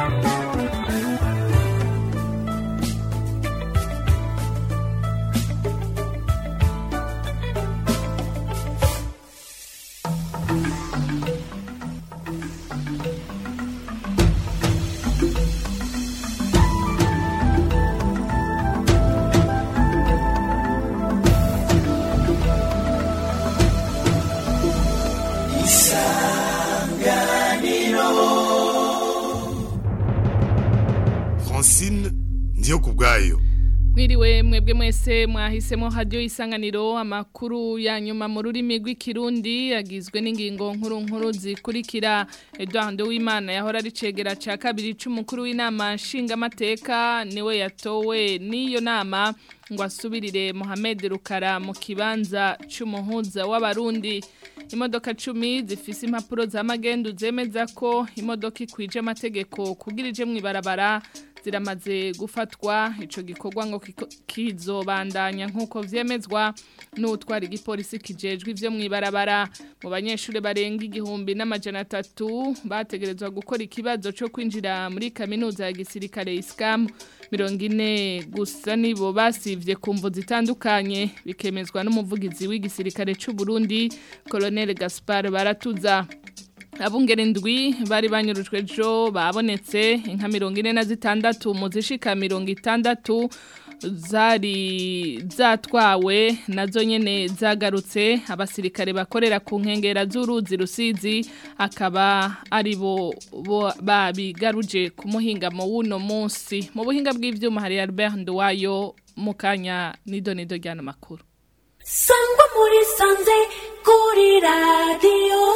francine ndiyo ku bwayo Mwiriwe mwebwe mwese mwahisemo radio isanganiro amakuru ya nyuma mu rurimi rw'ikirundi yagizwe n'ingingo nkuru nkuru zikurikira Edouard Uwimana yahora ari cegera ca kabiri c'umukuru w'inama nshingamateka niwe yatowe n'iyo nama ngo asubirire Mohamed Rukara mu kibanza c'umuhuza w'abarundi imodoka cumi zifise impapuro za magendu zemeza ko imodoka ikwije amategeko kugira ije mw'ibarabara ziramaze gufatwa ico gikorwa ngo kiko- kizobandanya nkuko vyemezwa n'utwara igipolisi kijejwe ivyo mw'ibarabara mu banyeshuri barenga igihumbi n'amajana atatu bategerezwa gukora ikibazo co kwinjira muri kaminuza ya gisirikare iskamu mirongo ine gusa nibo basivye ku mvo zitandukanye bikemezwa n'umuvugizi w'igisirikare c'u Burundi Colonel Gaspar Baratuza Abungere ndwi bari banyurujwe jo babonetse inka mirongo ine na zitandatu mu zishika mirongo itandatu zari zatwawe nazo nyene zagarutse abasirikare bakorera ku nkengera z'uruzi rusizi akaba ari bo bo- babigaruje ku muhingamo w'uno munsi mu buhinga bw'ivyuma hari Albert Nduwayo mu kanya nido nido ryana makuru sangwa muri sanze kuri radiyo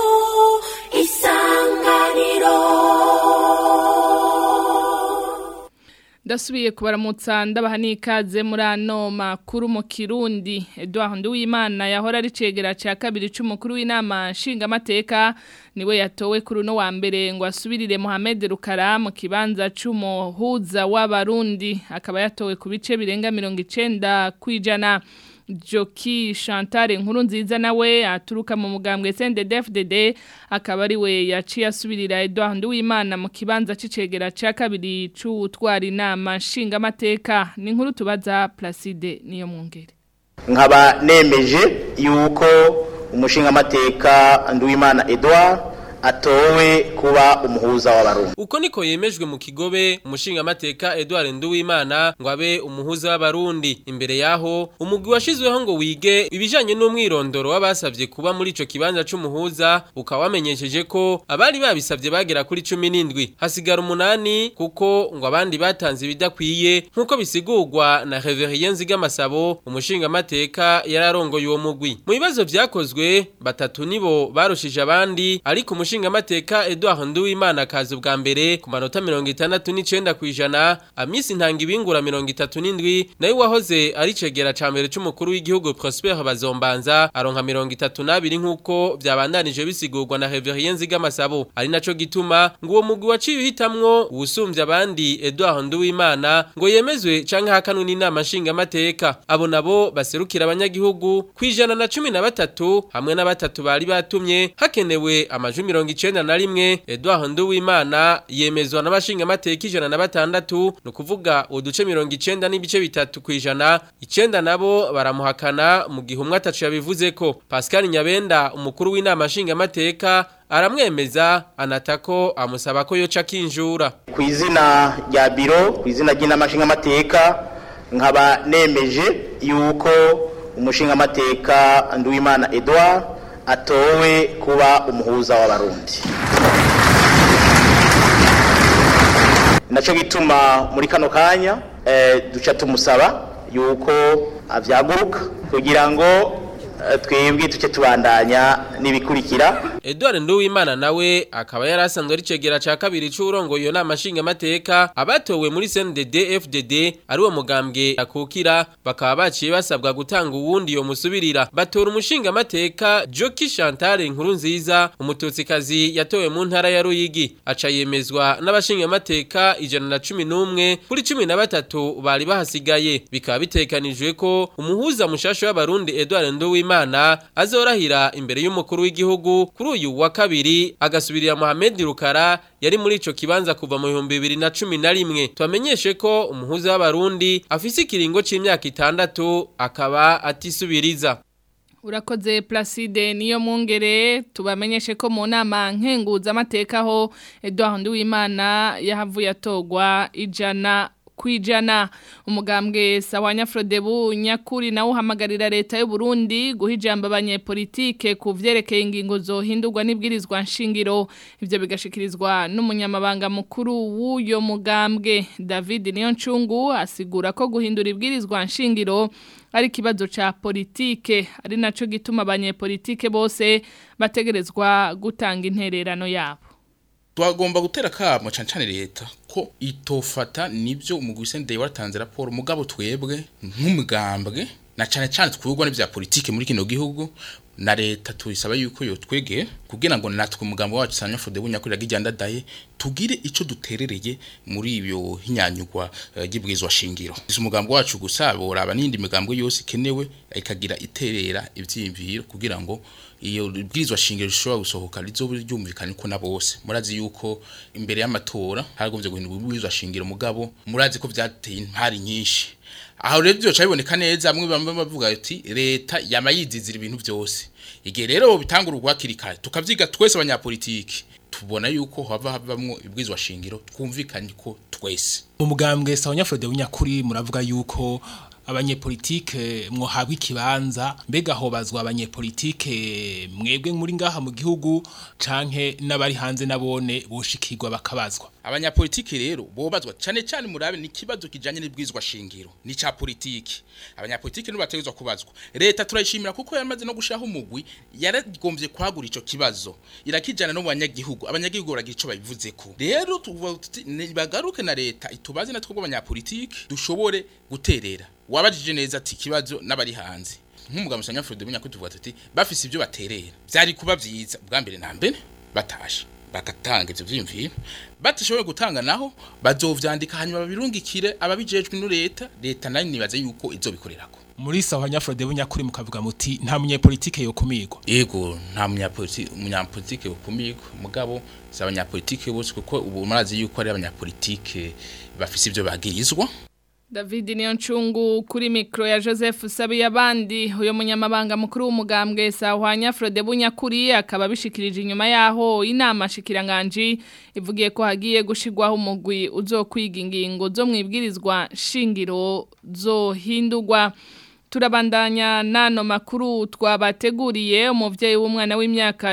isanganiro Ndasubiye kubaramutsa ndabaha n'ikaze muri ano makuru mu Kirundi Edouard Nduwimana yahora ari cegera ca kabiri c'umukuru w'inama nshingamateka niwe yatowe kuri uno wa mbere ngo asubirire Mohamed Rukara mu kibanza c'umuhuza w'abarundi akaba yatowe ku bice birenga 90 kwijana Joki Chantal nkuru nziza nawe aturuka mu mugambwe CNDD-FDD akaba ari we yaciye asubirira Edouard Nduwimana mu kibanza c'icegera ca kabiri c'utwara inama nshingamateka ni inkuru tubaza Placide niyo mwungere nkaba nemeje yuko umushingamateka nduwimana edouard atowe kuba umuhuza w'abarundi Uko niko yemejwe mu kigobe umushingamateka Edouard Nduwimana ngo abe umuhuza w'abarundi imbere yaho umugwi washizweho ngo wige ibijanye n'umwirondoro w'abasavye kuba muri ico kibanza c'umuhuza ukaba wamenyesheje ko abari babisavye bagera kuri 17 hasigara umunani kuko ngo abandi batanze ibidakwiye nkuko bisigurwa na Reverien Nzigamasabo umushingamateka yararongoye uwo mugwi mu bibazo vyakozwe batatu nibo barushije abandi ariko umushingamateka Edouard Nduwimana kazi ubwa mbere ku manota 69 kwijana amisi ntanga ibingura 37 nayo wahoze ari cegera ca mbere c'umukuru w'igihugu Prosper Bazombanza aronka 32 nkuko vyabandanije bisigurwa na Reverien Nzigamasabo ari naco gituma ngo uwo mugwi waciye uhitamwo uwusumbya abandi Edouard Nduwimana ngo yemezwe canke hakanwe n'inama nshingamateka abo nabo baserukira abanyagihugu kwijana na cumi na batatu hamwe na batatu bari batumye hakenewe amajwi mirongo icenda na rimwe Edouard Nduwimana yemezwa n'abashingamateka ijana na batandatu ni ukuvuga uduce mirongo icenda n'ibice bitatu kwijana icenda nabo baramuhakana mu gihe umwe atacu yabivuze ko Pascal Nyabenda umukuru w'inama nshingamateka aramwemeza anatako amusaba ko yoca kinjura ku izina rya biro ku izina ry'inama nshingamateka nkaba nemeje yuko umushingamateka nduwimana edouard atowe kuba umuhuza w'abarundi nacyo gituma muri kano kanya eh, duca tumusaba yuko avyaguruka kugira ngo eh, twebwe tuce tubandanya n'ibikurikira Edouard Nduwimana nawe akaba yarasanzwe ari cegera ca kabiri c'urongo iyo nama nshingamateka abatowe muri CNDD FDD ari wo mugambwe akukira bakaba baciye basabwa gutanga uwundi yo musubirira batora umushingamateka Joki Chantal inkuru nziza umututsikazi yatowe mu ntara ya Ruyigi aca yemezwa n'abashingamateka ijana na cumi n'umwe kuri cumi na batatu bari bahasigaye bikaba bitekanijwe ko umuhuza mushasha w'abarundi Edouard Nduwimana Nduwimana azorahira imbere y'umukuru w'igihugu kuri uyu wa kabiri agasubirira Mohamed Rukara yari muri ico kibanza kuva mu 2011 twamenyeshe ko umuhuza w'abarundi afise ikiringo c'imyaka itandatu akaba atisubiriza Urakoze Placide niyo mwongere tubamenyeshe ko mu nama nkenguza amateka ho Edouard Nduwimana yahavuye atogwa ijana kwijana umugambwe sawanya Frodebu nyakuri nawo hamagarira leta y'u Burundi guhijamba abanyepolitike ku vyerekeye ingingo zohindurwa n'ibwirizwa nshingiro ivyo bigashikirizwa n'umunyamabanga mukuru w'uyo mugambwe David Niyoncungu asigura ko guhindura ibwirizwa nshingiro ari kibazo cha politike ari naco gituma abanyepolitike bose bategerezwa gutanga intererano yabo twagomba gutera kamo cyane cyane leta ko itofata nibyo umugwi sendeye waratanze raporo mugabo twebwe nk'umugambwe na cyane cyane twugwa n'ivya politike muri kino gihugu na leta tuyisaba yuko yo twege kugira ngo natwe umugambo wacu sanya fode bunyakuri gijyanda daye tugire ico duterereye muri ibyo hinyanyugwa gibwizwa uh, shingiro izo umugambo wacu gusabora abanindi migambo yose kenewe ikagira iterera ivyimviro kugira ngo iyo bwirizwa shingiro rishobora gusohoka rizobe ryumvikana ko na bose murazi yuko imbere y'amatora haragombye guhindura ubwirizwa shingiro mugabo murazi ko vyateye impari nyinshi aho rero byo cyaboneka neza amwe bamwe bavuga ati leta yamayizizira ibintu byose igihe rero bitangura urwakirikare tukavyiga twese abanyapolitiki tubona yuko hava havamwo ibwizwa shingiro twumvikanye ko twese umugambwe sawanya Frode w'inyakuri muravuga yuko abanyepolitike mwohabwa ikibanza mbega hobazwa abanyepolitike mwebwe muri ngaha mu gihugu canke n'abari hanze nabone boshikirwa bakabazwa abanyapolitike rero bobazwa cyane cyane murabe ni kibazo kijanye n'ibwizwa shingiro ni ca politiki abanyapolitike nibo bategezwa kubazwa leta turayishimira kuko yamaze no gushiraho umugwi yaragombye kwagura ico kibazo irakijana no mu banyagihugu abanyagihugu baragira ico babivuzeko rero bagaruke na leta itubaze natwe bw'abanyapolitike dushobore guterera wabajije neza ati kibazo n'abari hanze nk'umugabo usanga Frode Munyakuri tuvuga tuti bafise ibyo baterera byari kuba byiza bwa mbere na mbere batashe bagatanga ivyo vyimviro batashoboye gutanga naho bazovyandika hanyuma babirungikire ababijejwe no leta leta nayo nibaza yuko izobikorerako muri sawanya Frode Bunyakuri mukavuga muti nta munyepolitike yokumigwa yego nta munyapolitike munyapolitike yokumigwa mugabo si abanyapolitike bose kuko ubu murazi yuko ari abanyapolitike bafise ivyo bagirizwa David Niyoncungu kuri mikro ya Joseph Sabi yabandi uyo munyamabanga mukuru w'umugambwe Sahwanya Frode Bunyakuri akaba bishikirije inyuma yaho inama shikiranganje ivugiye ko hagiye gushigwaho umugwi uzokwiga ingingo zo mwibwirizwa shingiro zo hindurwa turabandanya nano makuru twabateguriye umuvyeyi w'umwana w'imyaka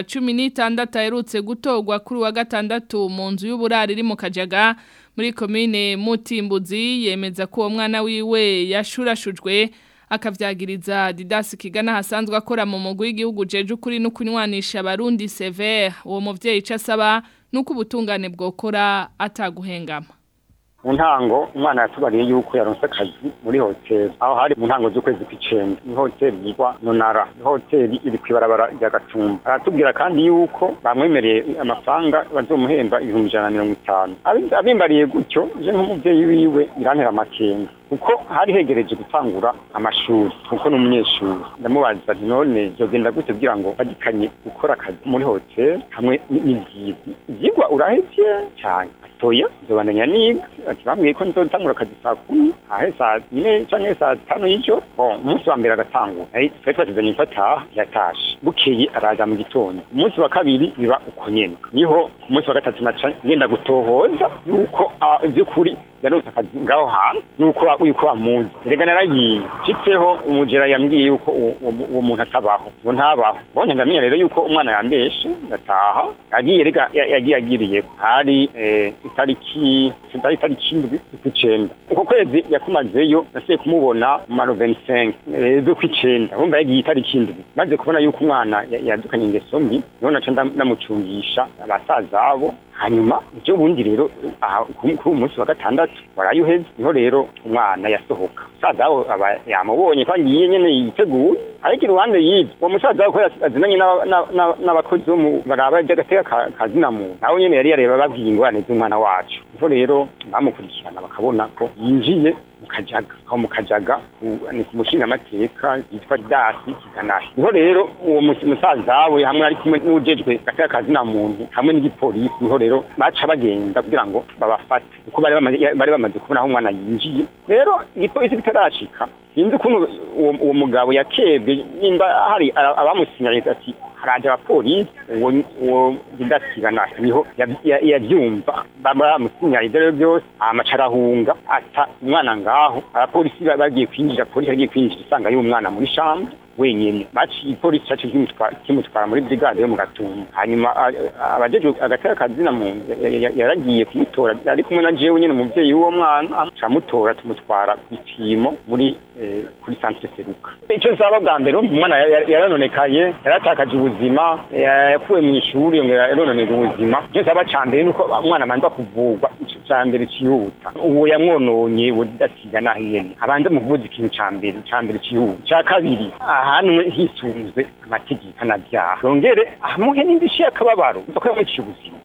16 aherutse gutogwa kuri wa gatandatu mu nzu y'uburari iri mu Kajaga muri komine Mutimbuzi yemeza ko uwo mwana wiwe yashurashujwe akavyagiriza Didas Kigana hasanzwe akora mu mugwi w'igihugu jeje ukuri no kunywanisha abarundi Sever uwo muvyeyi casaba nuko ubutungane bwokora ataguhengama mu ntango umwana yatubariye yuko yaronse akazi muri hoteli aho hari mu ntango z'ukwezi kw'icenda ni hoteli yitwa nonara hoteli iri kw'ibarabara rya gatumba aratubwira kandi yuko bamwemereye amafaranga bazomuhemba ibihumbi ijana na mirongo itanu abimbariye gutyo je nk'umuvyeyi wiwe birantera amakenga kuko hari hegereje gutangura amashuri kuko ni umunyeshuri ndamubaza nti none byogenda gute kugira ngo badikanye gukora akazi muri hoteli hamwe n'ivyigwa ivyigwa urahevye cyane atoya nzobandanya niga ati bambwiye ko nzotangura akazi saa kumi ahe saa yine canke saa tanu y'ijoro bon umunsi wa mbere agatangura twari twatezanye ko ataha yatashe bukeye araza mu gitondo umunsi wa kabiri biba uko nyene niho umunsi wa gatatu naca ngenda gutohoza yuko ivy'ukuri yarose akazi ngaho hantu nuko yuko amuzi rega naragiye nshitseho umujera yambwiye yuko uwo muntu atabaho ngo ntabaho bonye ndamenya rero yuko umwana yambeshe ndataha yagiye rega yagiye agiriye hari itariki itariki indwi z'ukwicenda uko kwezi yakumazeyo nasiye kumubona mu maro 25 z'ukwicenda urumva yagiye itariki indwi maze kubona yuko umwana yadukanye ingeso mbi niho naca ndamucungisha abasaza abo hanyuma icyo bundi rero kuri umunsi wa gatandatu waraye uheze niho rero umwana yasohoka umusaza we aba yamubonye ko agiye nyine yiteguye ariko iruhande y'ibyo uwo musaza we ko azinanye n'abakozi bo mu baraba by'agateka kazina muntu nawe nyine yari yareba babwiye ingorane z'umwana wacu niho rero bamukurikirana bakabona ko yinjiye mu kajaga aho mu kajaga ku- ni ku mushingamateka yitwa dasi kiganahe niho rero uwo mus- musaza we hamwe ari kumwe n'ujejwe gateka kazina muntu hamwe n'igipolisi niho rero baca bagenda kugira ngo babafate kuko bari bamaze bari bamaze kubona aho umwana yinjiye rero igipolisi kitarashika sinzi ukuntu uwo uwo mugabo yakebwe nimba hari aba- abamusinyanye ati haraje abapolisi uwo uwo bidasigana niho ya- ya- yavyumva bamusinyanye rero byose amaca arahunga ata umwana ngaho abapolisi ba- bagiye kwinjira polisi yagiye kwinjira isanga y'umwana muri shambre wenyene baciye ipolisi cacu kimutwara kimutwara muri brigade yo mu gatumba hanyuma a- abajejwe agateka kazina mu ya- ya- yaragiye kumutora ari kumwe na jewe nyene umuvyeyi w'uwo mwana camutora tumutwara kw'ipimo muri eh, kuri centre seruka ico nsaba bwa mbere umwana ya- ya- yaranonekaye yaratakaje ubuzima ya- yakuwe mu ishuri yongera yarononera ubuzima ico nsaba ca mbere nuko umwana abanza kuvurwa ico ca mbere cihuta uwo yamwononye uwo didasiga naho ihene abanze muvuza ikintu ca mbere ca mbere cihuta ca kabiri ahanwe hisunzwe amategeko anavyaha yongere amuhe n'indishyi y'akababaro kuko yamuciye ubuzima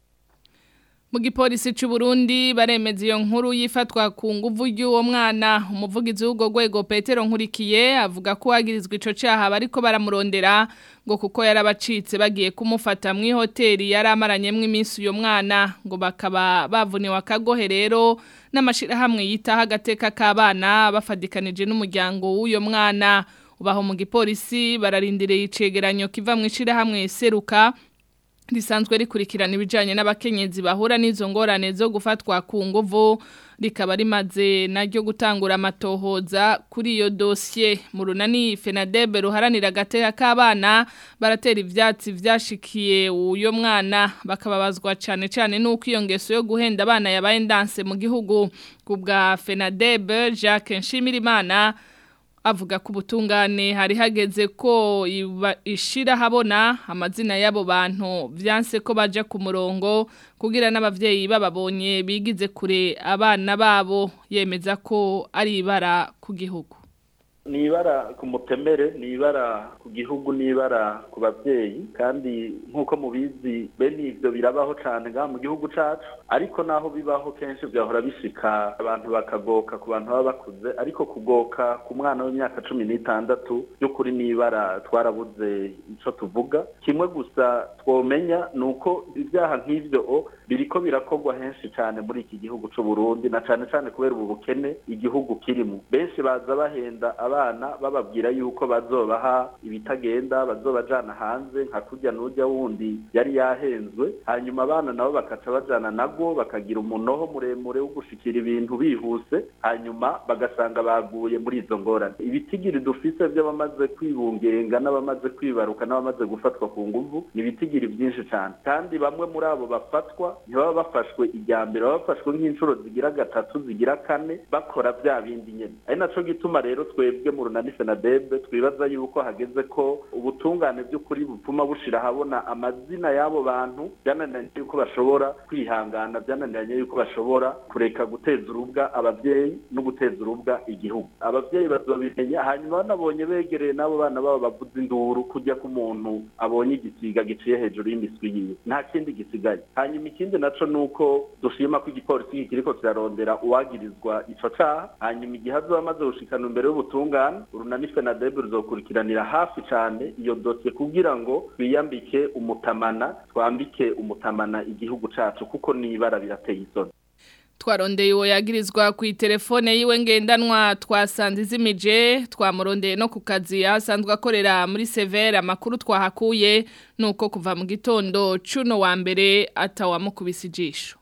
Mu gipolisi c'u Burundi baremeza iyo nkuru yifatwa ku nguvu y'uwo mwana umuvugizi w'ubwo rwego Petero Nkurikiye avuga ko wagirizwa ico caha bariko baramurondera ngo kuko yarabacitse bagiye kumufata mu hoteli yari amaranyemwe iminsi uyo mwana ngo bakaba bavuniwe akagohe rero n'amashirahamwe yitaho agateka k'abana bafadikanije n'umuryango w'uyo mwana ubaho mu gipolisi bararindireye icegeranyo kiva mu ishirahamwe seruka risanzwe rikurikirana ibijyanye n'abakenyezi bahura n'izo ngorane zo gufatwa ku nguvu rikaba rimaze naryo gutangura amatohoza kuri iyo dosiye mu runani fenadebe ruharanira agateka k'abana baratera ibyatsi byashikiye uyo mwana bakababazwa cyane cyane n'uko iyo ngeso yo guhenda abana yabaye ndanse mu gihugu ku bwa fenadebe jacques nshimirimana avuga ko ubutungane hari hageze ko iba- ishira habona amazina y'abo bantu byanse ko baje ku murongo kugira n'abavyeyi bababonye bigize kure abana babo yemeza ko ari ibara ku gihugu ni ibara ku mutemere ni ibara ku gihugu ni ibara ku babyeyi kandi nk'uko mubizi bene ibyo birabaho cyane ngaha mu gihugu cyacu ariko naho bibaho kenshi byahora bishika abantu bakagoka ku bantu baba bakuze ariko kugoka ku mwana w'imyaka cumi n'itandatu by'ukuri ni ibara twarabuze icyo tuvuga kimwe gusa twomenya ni uko ibyaha nk'ibyo o biriko birakorwa henshi cyane muri iki gihugu cy'u Burundi na cyane cyane kubera ubu bukene igihugu kirimo benshi baza bahenda abana bababwira yuko bazobaha ibitagenda bazobajana hanze nka kurya n'ujya wundi yari yahenzwe hanyuma abana nabo bakaca bajana nago bakagira umunoho muremure wo gushikira ibintu bihuse hanyuma bagasanga baguye muri izo ngorane ibitigiri dufise by'abamaze kwibungenga n'abamaze kwibaruka n'abamaze gufatwa ku nguvu ni ibitigiri byinshi cyane kandi bamwe muri abo bafatwa ntibaba bafashwe ijya mbere baba bafashwe nk'inshuro zigira gatatu zigira kane bakora bya bindi nyine ari naco gituma rero twebwe mu runani fenadebe twibaza yuko hageze ko ubutungane by'ukuri bupfuma bushira ahabona amazina y'abo bantu byananiranye yuko bashobora kwihangana byananiranye yuko bashobora kureka guteza urubwa ababyeyi no guteza urubwa igihugu ababyeyi bazobimenya hanyuma banabonye begereye n'abo bana babo bavuza induru kujya ku muntu abonye igisiga giciye hejuru y'imiswi yiwe nta kindi gisigaye hanyuma ikindi naco nuko dushima ko igipolisi kiriko kirarondera uwagirizwa ico caha hanyuma igihe azoba amaze gushikana imbere y'ubutungane urunani fenadebe ruzokurikiranira hafi cane iyo dosiye kugira ngo twiyambike umutamana twambike umutamana igihugu cacu kuko n'ibara birateye isoni twarondeye uwo yagirizwa ku itelefone yiwe ngendanwa twasanze izimije twamurondeye no ku kazi asanzwe akorera muri severe amakuru twahakuye nuko kuva mu gitondo cuno wa mbere atawamukubise ijisho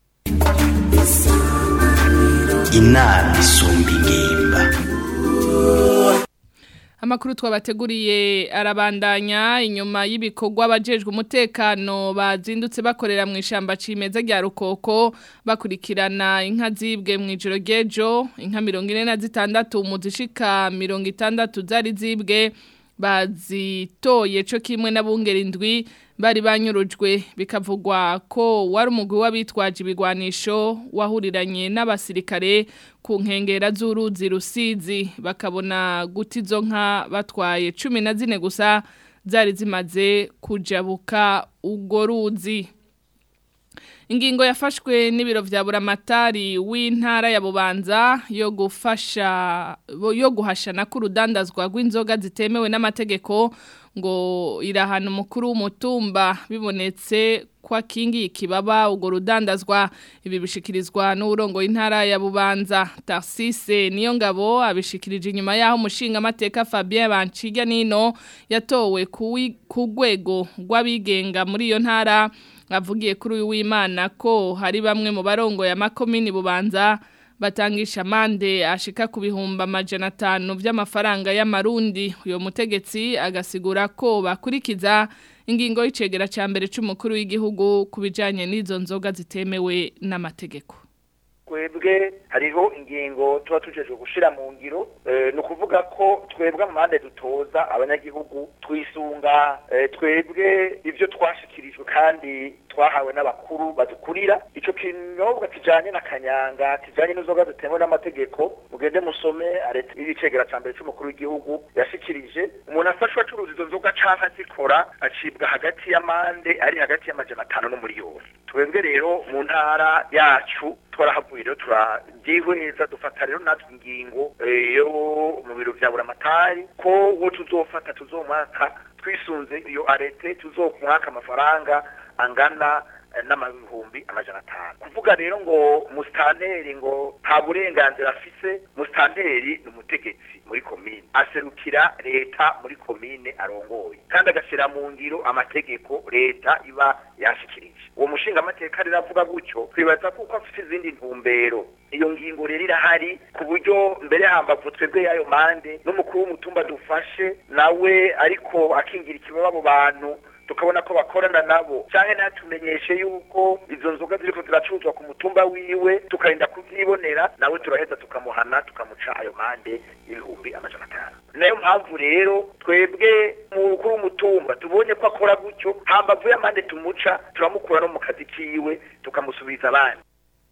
inama isumba ingimba Amakuru twabateguriye arabandanya inyuma y'ibikorwa abajejwe umutekano bazindutse bakorera mu ishamba cimeza rya Rukoko bakurikirana inka zibwe mu ijoro gejo inka 46 mu zishika 60 zari zibwe bazitoye co kimwe n'abungera indwi bari banyurujwe bikavugwa ko wari umugwi w'abitwaje ibigwanisho wahuriranye n'abasirikare ku nkengera z'uruzi rusizi bakabona guta izo nka batwaye cumi na zine gusa zari zimaze kujabuka urwo ruzi ingingo yafashwe n'ibiro vya buramatari w'intara ya bubanza yo gufasha yo guhashana k'urudandazwa rw'inzoga zitemewe n'amategeko ngo irahana umukuru w'umutumba bibonetse kwa kingi ikibaba ugo rudandazwa ibi bishikirizwa n'urongo intara ya Bubanza Tarsise niyo ngabo abishikirije inyuma yaho umushinga amateka Fabien Banciga nino yatowe ku rwego rw'abigenga muri iyo ntara avugiye kuri uyu w'Imana ko hari bamwe mu barongo ya makomini Bubanza batangisha amande ashika ku bihumbi amajana atanu by'amafaranga y'amarundi uyo mutegetsi agasigura ko bakurikiza ingingo y'icegera cya mbere cy'umukuru w'igihugu ku bijyanye n'izo nzoga zitemewe n'amategeko twebwe hariho ingingo tuba tujejwe gushira mu ngiro ni ukuvuga ko twebwe amande dutoza abanyagihugu twisunga twebwe ibyo twashikirijwe kandi twahawe n'abakuru badukurira icyo kinyobwa kijanye na kanyanga kijanye n'inzoga zitemewe n'amategeko mugende musome areta y'icegera ca mbere c'umukuru w'igihugu yashikirije umuntu afashwe acuruza izo nzoga canke azikora acibwa hagati y'amande ari hagati y'amajana atanu n'umuriyoni twebwe rero mu ntara yacu twarahavuye rero turabyihweza dufata rero natwe ingingo yo mu biro vya buramatari ko wo tuzofata tuzomwaka twisunze iyo arete tuzomwaka amafaranga angana n'amabihumbi amajana atanu kuvuga rero ngo musitanteri ngo nta burenganzira afise musitanteri ni umutegetsi muri komine aserukira leta muri komine arongoye kandi agashyira mu ngiro amategeko leta iba yashikirije uwo mushinga amateka rero avuga gutyo twibaza kuko afite izindi ntumbero iyo ngingo rero irahari ku buryo mbere hambavu twebwe y'ayo mande n'umukuru w'umutumba dufashe nawe ariko akingira ikibaba abo bantu tukabona ko bakorana nabo cyane natumenyeshe yuko izo nzoga ziriko ziracuruzwa ku mutumba wiwe tukarinda kuvyibonera nawe turaheza tukamuhana tukamuca ayo mande y'ibihumbi amajana atanu nayo mpamvu rero twebwe mukuru w'umutumba tubonye ko akora gutyo hambavu y'amande tumuca turamukura no mu kazi kiwe tukamusubiza abandi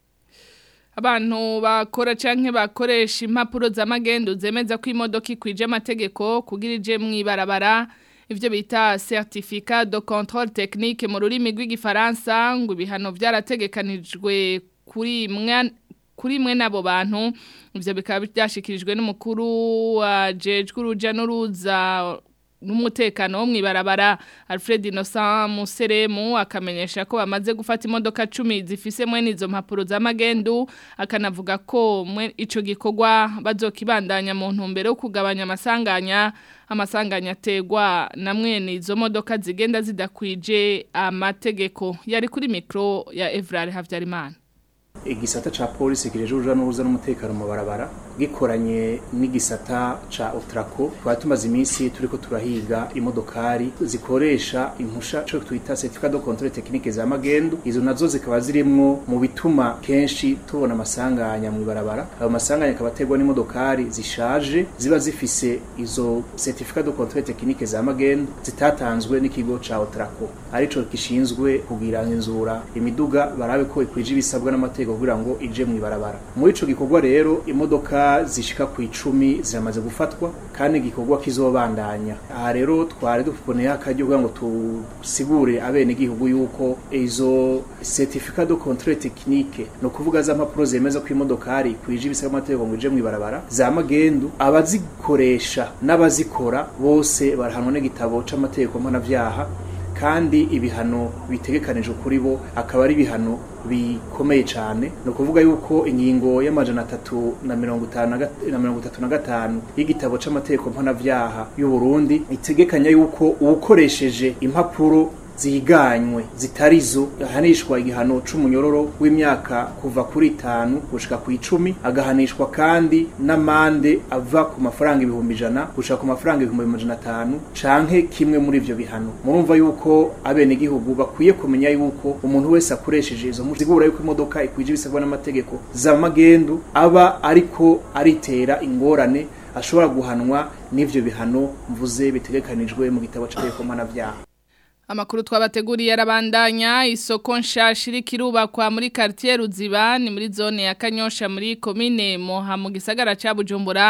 abantu bakora canke bakoresha impapuro z'amagendo zemeza ko imodoka ikwije amategeko kugira ije mw'ibarabara ivyo bita certificat de contrôle technique mu rurimi rw'igifaransa ngo ibihano byarategekanijwe kuri mwe kuri mwe nabo bantu ivyo bikaba byashikirijwe n'umukuru wa jejwe uruja n'uruza n'umutekano wo mwibarabara Alfred Innocent Museremu akamenyesha ko bamaze gufata imodoka 10 zifise mwene izo mpapuro z'amagendu akanavuga ko mwe ico gikorwa bazokibandanya mu ntumbero yo kugabanya amasanganya amasanganya ategwa na mwene izo modoka zigenda zidakwije amategeko yari kuri mikro ya Evrard Havyarimana igisata ca polisi kireje uruja n'uruza n'umutekano mu barabara gikoranye n'igisata ca Otraco twari tumaze iminsi turiko turahiga imodokari zikoresha impusha cyo twita certificat de contrôle technique za magendu izo nazo zikaba zirimwo mu bituma kenshi tubona amasanganya mu barabara ayo masanganya akaba ategwa n'imodokari zishaje ziba zifise izo certificat de contrôle technique za magendu zitatanzwe n'ikigo ca Otraco arico gishinzwe kugira inzura imiduga barabe ko ikwije ibisabwa n'amategeko kugira ngo ije mu ibarabara muri ico gikorwa rero imodoka zishika ku icumi ziramaze gufatwa kandi igikorwa kizobandanya aha rero twari dufponeye akaryo kugira ngo tusigure abene igihugu yuko izo certificat de contrôle technique no kuvuga za mpapuro zemeza ko imodokari kwije ibisabwa amategeko ngo ije mu ibarabara za magendu abazikoresha n'abazikora bose barahanwa n'igitabo c'amategeko mpanavyaha kandi ibihano bitegekanijwe kuri bo akaba ari ibihano bikomeye cyane ni ukuvuga yuko ingingo y'amajana atatu na mirongo itanu na mirongo itatu na gatanu y'igitabo c'amategeko mpanavyaha y'u Burundi itegekanya yuko uwukoresheje impapuro ziganywe zitarizo ahanishwa igihano c'umunyororo w'imyaka kuva kuri itanu gushika ku icumi agahanishwa kandi n'amande ava ku mafaranga ibihumbi ijana gushika ku mafaranga ibihumbi amajana atanu canke kimwe muri ivyo bihano murumva yuko abene igihugu bakwiye kumenya yuko umuntu wese akoresheje izo zigura yuko imodoka ikwije ibisabwa n'amategeko za magendu aba ariko aritera ingorane ashobora guhanwa n'ivyo bihano mvuze bitegekanijwe mu gitabo c'amategeko mpanavyaha Amakuru twabateguriye arabandanya isoko nshasha iri kirubakwa muri quartier Ruziba ni muri zone ya Kanyosha muri commune Moha mu gisagara ca Bujumbura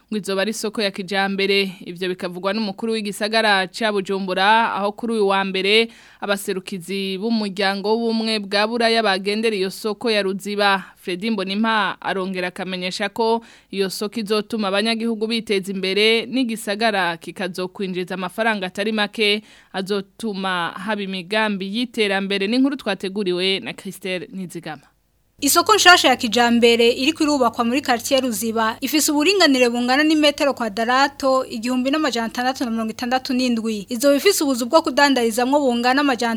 ngo izoba ari isoko ya kijambere ivyo bikavugwa n'umukuru w'igisagara ca Bujumbura aho kuri uyu wa mbere abaserukizi b'umuryango w'ubumwe bwa buraya bagendera iyo soko ya Ruziba Fredy Mbonimpa arongera akamenyesha ko iyo soko izotuma abanyagihugu biteza imbere n'igisagara kikazokwinjiza amafaranga atari make azotuma haba imigambi y'iterambere n'inkuru twateguriwe na Christelle Nizigama Isoko nshasha ya kijambere iri kwirubakwa muri quartier Ruziba ifise uburinganire bungana ni metero kwadarato igihumbi n'amajana 667 izo bifise ubuzu bwo kudandarizamwo bungana amajana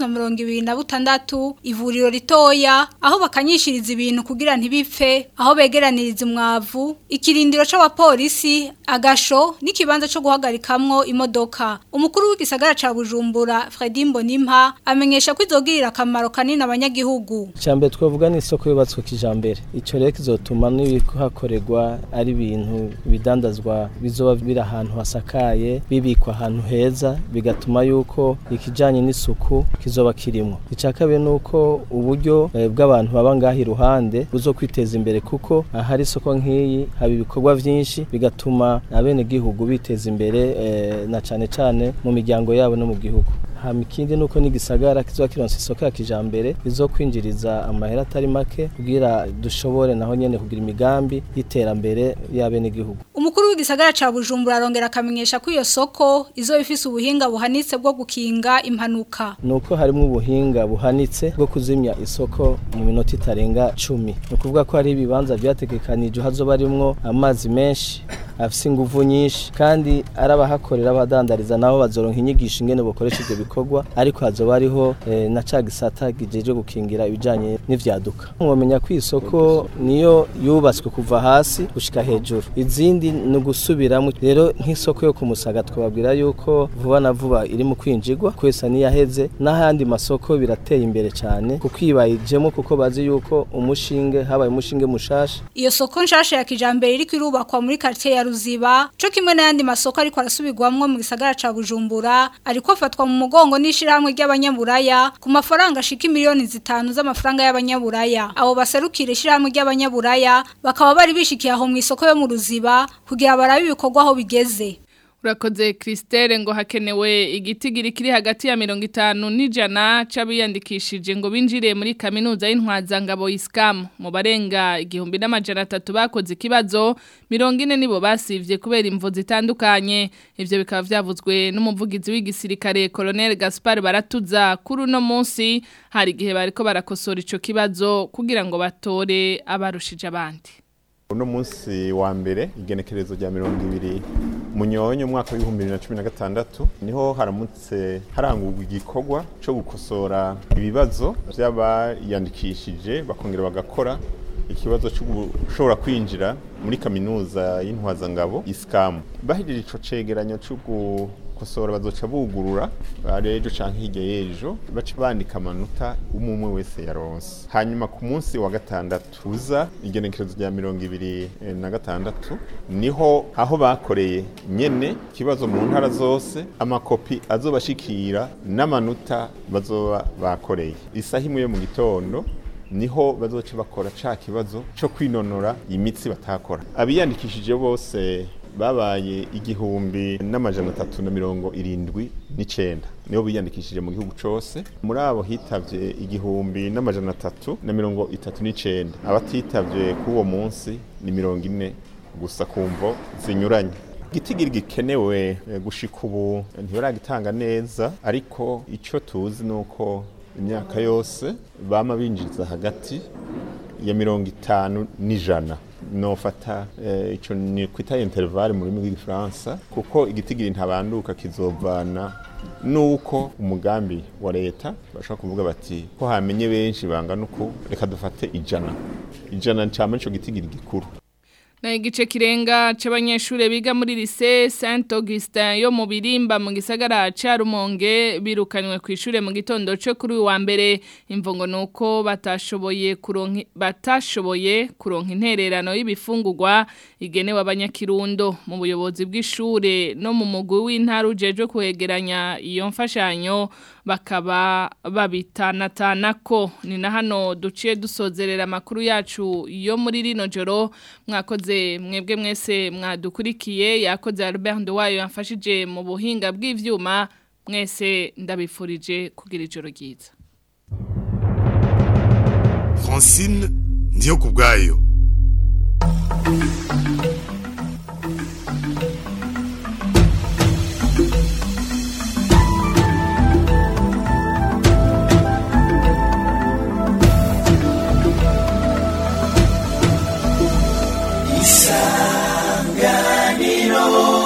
626 ivuriro ritoya aho bakanyishiriza ibintu kugira ntibipfe aho begeraniriza umwavu ikirindiro c'abapolisi agasho n'ikibanza co guhagarikamwo imodoka umukuru w'igisagara ca Bujumbura Fredy Mbonimpa amenyesha ko izogirira akamaro kanini abanyagihugu Icambere twavuga ni isoko yubatswe kijambere ico rero kizotuma n'ibikuhakorerwa ari ibintu bidandazwa bizoba biri ahantu hasakaye bibikwa ahantu heza bigatuma yuko ikijanye n'isuku kizoba kirimo ica kabiri nuko uburyo eh, bw'abantu baba ngaho iruhande buzo kwiteza imbere kuko ahari isoko nk'iyi haba ibikorwa vyinshi bigatuma abene gihugu biteza imbere eh, na cane cane mu miryango yabo no mu gihugu hama ikindi nuko n'igisagara kizoba kironse isoko ya kijambere bizokwinjiriza amahera atari make kugira dushobore naho nyene kugira imigambi y'iterambere y'abene gihugu Umukuru w'igisagara ca Bujumbura arongera akamenyesha ko iyo soko izo ifise ubuhinga buhanitse bwo gukinga impanuka. nuko harimo ubuhinga buhanitse bwo kuzimya isoko mu minota itarenga cumi ni ukuvuga ko hari ibibanza byategekanijwe hazoba harimwo amazi menshi afise inguvu nyinshi kandi ari abahakorera abadandariza nabo bazoronka inyigisho ingene bokoresha ivyo bikorwa ariko hazoba hariho eh, na ca gisata kijejwe gukingira ibijanye n'ivyaduka mwomenya ko isoko niyo yubatswe kuva hasi gushika hejuru izindi ni ugusubiramwo rero nk'isoko yo ku musaga twababwira yuko vuba na vuba iri mu kwinjirwa kwesa niyaheze n'ahandi masoko birateye imbere cyane kuko ibayijemo kuko bazi yuko umushinge habaye umushinge mushasha Iyo soko nshasha ya kijambere iri kwirubakwa muri quartier ya Ruziba co kimwe n'ayandi masoko ariko arasubirwamwo mu gisagara ca Bujumbura ariko afatwa mu mugongo n'ishirahamwe ry'abanyaburaya ku mafaranga ashika miliyoni zitanu z'amafaranga y'abanyaburaya abo baserukira ishirahamwe ry'abanyaburaya bakaba bari bishikiye aho mu isoko yo mu Ruziba kugira barabe ibikorwa aho bigeze Urakoze Christelle ngo hakenewe igitigiri kiri hagati ya mirongo itanu n'ijana c'abiyandikishije ngo binjire muri kaminuza y'intwaza ngabo Iskam mu barenga igihumbi n'amajana atatu bakoze ikibazo mirongo ine nibo basivye kubera imvo zitandukanye ivyo bikaba vyavuzwe n'umuvugizi w'igisirikare Colonel Gaspar Baratuza kuri uno munsi hari igihe bariko barakosora ico kibazo kugira ngo batore abarushije abandi uno munsi wa mbere igenekerezo rya mirongo ibiri munyonyo umwaka w'ibihumbi bibiri na cumi na gatandatu niho haramutse harangurwa igikorwa cyo gukosora ibibazo by'abayandikishije bakongera bagakora ikibazo cyo gushobora kwinjira muri kaminuza y'intwazangabo isikamu bahejeje ico cegeranyo cyo gukosora bazoca bugurura ejo canke hirya y'ejo baca bandika amanota umwe wese yaronse hanyuma ku munsi wa gatandatu uza igenekerezo rya mirongo ibiri eh, na gatandatu niho aho bakoreye nyene ikibazo mu ntara zose amakopi azobashikira n'amanota bazoba bakoreye isaha imwe yo mu gitondo niho bazoca bakora ca kibazo co kwinonora imitsi batakora abiyandikishije bose babaye igihumbi n'amajana atatu na mirongo irindwi n'icenda nibo biyandikishije mu gihugu cose muri abo hitavye igihumbi n'amajana atatu na mirongo itatu n'icenda abatitavye k'uwo munsi ni mirongo ine gusa ku mvo zinyuranye igitigiri gikenewe eh, gushika ubu ntibaragitanga neza ariko ico tuzi nuko imyaka yose bama binjiza hagati ya mirongo itanu n'ijana nofata eh, ico ni kwita intervalle mu rurimi rw'igifaransa kuko igitigiri ntabanduka kizovana nuko umugambi wa leta bashobora kuvuga bati ko hamenye benshi bangana uku reka dufate ijana ijana cama ico gitigiri gikuru Na igice kirenga c'abanyeshure biga muri lycée Saint Augustin yo mu birimba mu gisagara ca Rumonge birukanywe ku ishure mu gitondo cyo kuri uyu wa mbere imvongo nuko batashoboye kuronka batashoboye kuronka intererano y'ibifungurwa igenewe abanyakirundo mu buyobozi bw'ishure no mu mugwi w'intara ujeje kwegeranya iyo mfashanyo bakaba babitanatana ko ni na hano duciye dusozerera amakuru yacu yo muri rino joro mwakoze mwebwe mwese mwadukurikiye yakoze Albert Nduwayo yamfashije mu buhinga bw'ivyuma mwese ndabifurije kugira ijoro ryiza Francine ndiyo kubwayo isanganiro